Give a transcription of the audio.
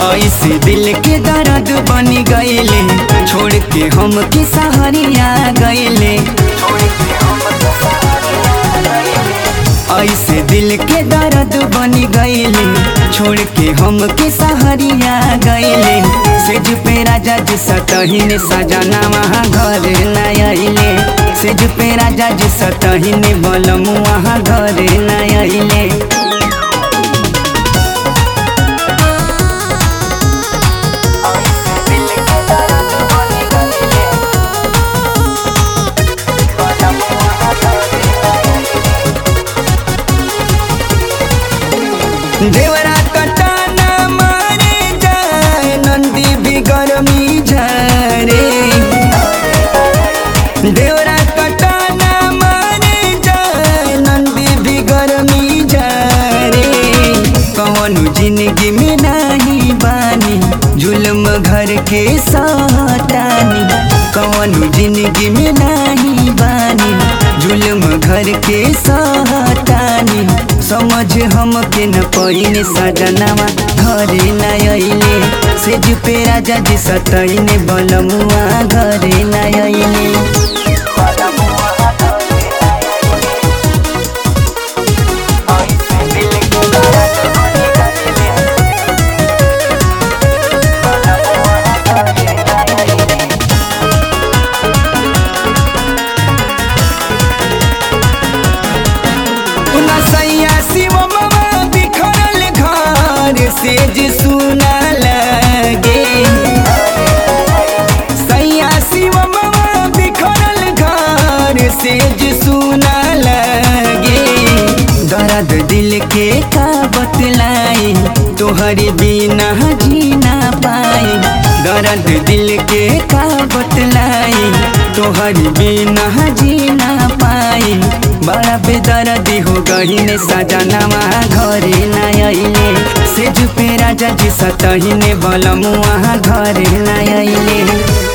ऐसे दिल के दर्द बन गईले छोड़ के हम के सहरिया गईले ऐसे दिल के दर्द बन गईले छोड़ के हम के सहरिया गईले सेज पे राजा जी सतही ने सजना वहाँ घर न अइले सेज पे राजा जी सतही ने बलम वहाँ घर न अइले देवरा कटाना मारे जाए नंदी भी गर्मी झरे देवरा कटाना मारे जाए नंदी भी गर्मी झरे कौन जिंदगी में नहीं बानी जुल्म घर के सतानी कौन जिंदगी में नहीं बानी जुल्म घर के सतानी समझ हम के न पहिने सजनावा घरे न अइले सेज पे राजा जी सतैने बलमुआ घरे न अइले उना सैया शिव मामा बिखरल घर सेज सुना लगे सैया शिव मामा बिखरल घर सेज सुना लगे दर्द दिल के का बतलाई तोहरे बिना जीना पाई दर्द दिल के का बतलाई तोहरे बिना जीना पाई बड़ा बेदर्दी हो गई ने सजनावा घरे न अइले सेज पे राजा जी सतही ने बलमुआ घरे न अइले